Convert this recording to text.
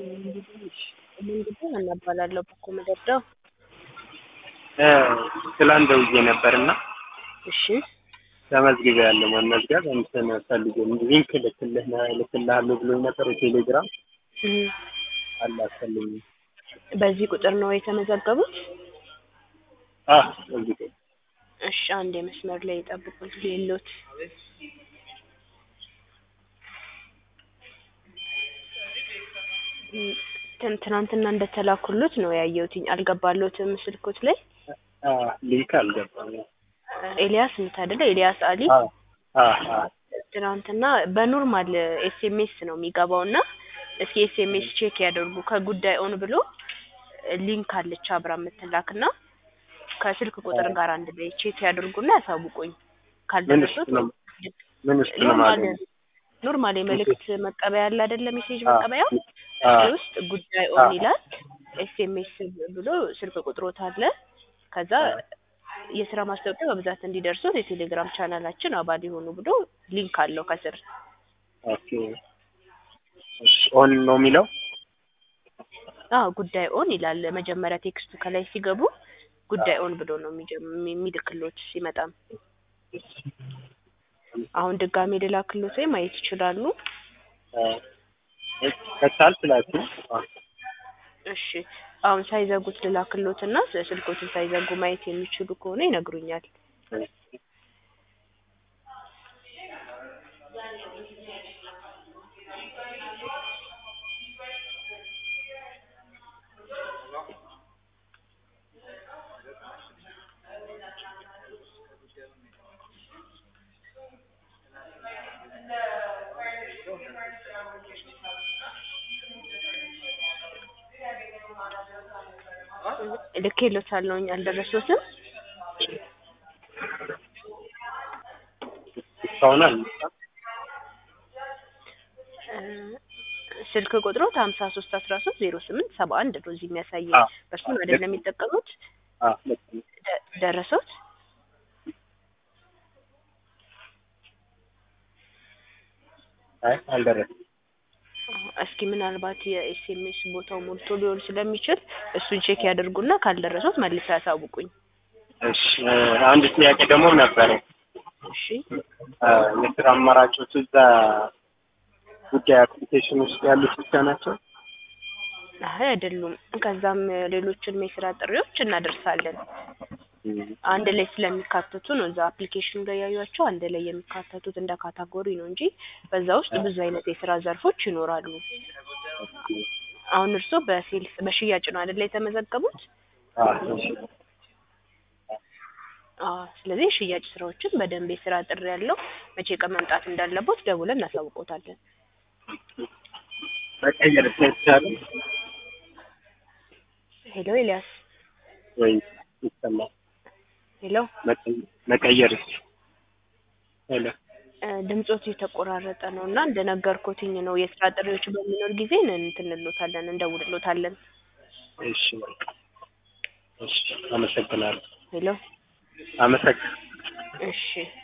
እንግዲህ እናባላለሁ በኮ መደርደው ትላንት ደውዬ ነበርና እሺ ተመዝግቤ ያለው መመዝገብ እንትን ፈልጌ ሊንክ ልክልህ ልክልሃለሁ ብሎኝ ነበር የቴሌግራም እህ፣ አላከልኝ። በዚህ ቁጥር ነው የተመዘገቡት? አህ እዚህ እሺ አንድ የመስመር ላይ ጠብቁት ሌሎት ትን ትናንትና እንደተላኩሉት ነው ያየሁትኝ። አልገባሎትም ስልኮት ላይ አህ ሊንክ አልገባም። ኤልያስ ምት አይደለ? ኤልያስ አሊ አህ አህ አህ ትናንትና በኖርማል ኤስኤምኤስ ነው የሚገባው እና እስኪ ኤስኤምኤስ ቼክ ያደርጉ ከጉዳይ ኦን ብሎ ሊንክ አለች አብራ የምትላክ እና ከስልክ ቁጥር ጋር አንድ ላይ ቼክ ያደርጉና ያሳውቁኝ። ምን ካልደረሱት ውስጥ ነው ምን ውስጥ ነው ኖርማል ማለት ኖርማል የመልእክት መቀበያ ያለ አይደለ? ሜሴጅ መቀበያው አህ እዚህ ውስጥ ጉዳይ ኦን አህ ይላል። ኤስኤምኤስ ብሎ ስልክ ቁጥሮት አለ። ከዛ የስራ ማስታወቂያ በብዛት እንዲደርሱት የቴሌግራም ቻናላችን አባል የሆኑ ብሎ ሊንክ አለው ከስር። ኦኬ እሺ ኦን ነው የሚለው አዎ ጉዳይ ኦን ይላል። መጀመሪያ ቴክስቱ ከላይ ሲገቡ ጉዳይ ኦን ብሎ ነው የሚጀም- የሚልክሎት ሲመጣም። አሁን ድጋሜ ልላክሎት ወይ ማየት ይችላሉ። ከቻል ስላችሁ እሺ አሁን ሳይዘጉት ልላክሎት እና ስልኮችን ሳይዘጉ ማየት የሚችሉ ከሆነ ይነግሩኛል። ልኬሎታለሁኝ አልደረሱትም። እስካሁን አልመጣም። እ ስልክ ቁጥሮት ሀምሳ ሶስት አስራ ሶስት ዜሮ ስምንት ሰባ አንድ ነው እዚህ የሚያሳየኝ። አዎ በእርሱን አይደለም የሚጠቀሙት። አህ ልክ ነው። ደ- ደረሶት? አይ አልደረሰም። እስኪ ምናልባት የኤስኤምኤስ ቦታው ሞልቶ ሊሆን ስለሚችል እሱን ቼክ ያደርጉና ካልደረሱት መልሰው ያሳውቁኝ። እሺ እ አንድ ጥያቄ ደግሞ ነበረ። እሺ እ የስራ አማራጮች እዛ ጉዳይ አፕሊኬሽን ውስጥ ያሉት ብቻ ናቸው? አይ አይደሉም። ከዛም ሌሎችንም የስራ ጥሪዎች እናደርሳለን። አንድ ላይ ስለሚካተቱ ነው እዛ አፕሊኬሽኑ ላይ ያዩቸው አንድ ላይ የሚካተቱት እንደ ካታጎሪ ነው እንጂ በዛ ውስጥ ብዙ አይነት የስራ ዘርፎች ይኖራሉ። አሁን እርስዎ በሴልስ በሽያጭ ነው አይደለ የተመዘገቡት? አህ እሺ አዎ። ስለዚህ የሽያጭ ስራዎችን በደንብ የስራ ጥሪ ያለው መቼ ቀን መምጣት እንዳለቦት ደውለን እናሳውቆታለን። መቀየር ይቻላል ሄሎ ኤልያስ፣ ወይ ይሰማል? ሄሎ መቀየር መቀየር ሄሎ እ ድምጾት የተቆራረጠ ነው እና እንደነገርኩትኝ ነው የስራ ጥሪዎች በሚኖር ጊዜ እንትን እንሎታለን እንደውልሎታለን። እሺ በቃ እሺ አመሰግናለሁ። ሄሎ አመሰግናለሁ። እሺ